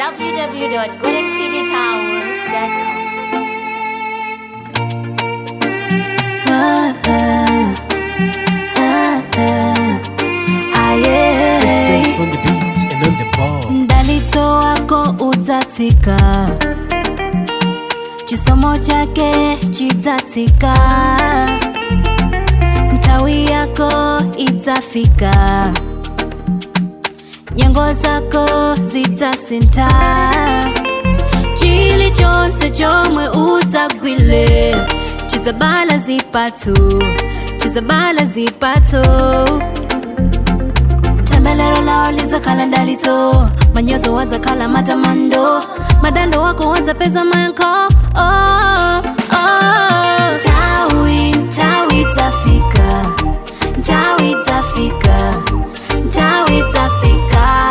www.goodxcdtower.com. Sisters on the beat and on the ball. mdalito wako utatika chisomo chake chitatika mtawi yako itafika nyengo zako zitasinta chili chonse chomwe utagwile chizabala zipatu chizabala zipatu tembelero lao lizakhala ndalito manyozo wadzakhala matamando madando wako wadzapeza manko oh, oh. tawi tawi tafika tawi tafika tawi tafika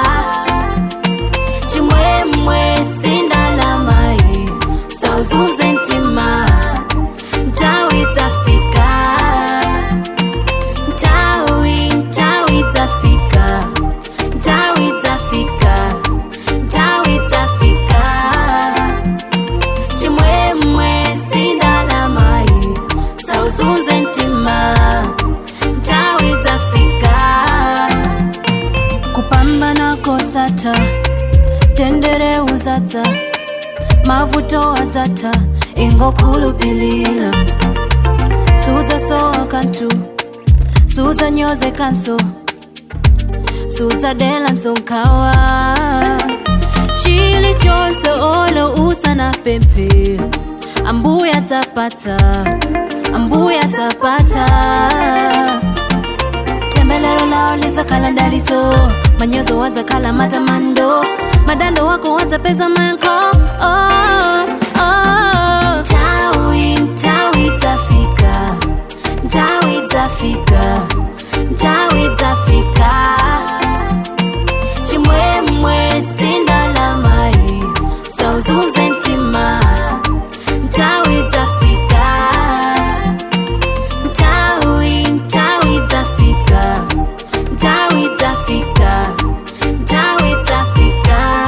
chimwemwe sindalamai sauzuze ntima tawi tafika Tawi, tawi tafika, tawi tafika, tawi tafika. Chimwemwe sindalamai, sauzunze ntima, tawi tafika. Kupambana kosata, tendere uzata, mavuto adzata, ingokhulupilira, suza sowa kantu suza nyoze kanso suza dela nsonkawa chili chonse olo usana pempe ambuya tapata ambuya tapata tembelero lao lizakhala ndalito manyozo wadzakhala matamando madando wako wadzapeza manko oh, oh. tawi tawi tafika tawi tafika tawi tafika chimwemwe sindalamai sauzuze ntima tawi tafika tawi tawi tafika tawi tafika tawi tafika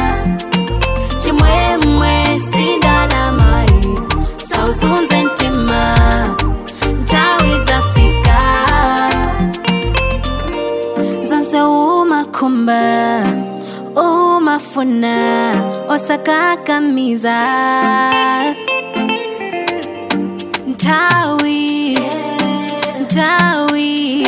chimwemwe sindalamai sauzuze ntima tawi tafika zonse umakhumba umafuna osakakamiza ntawi ntawi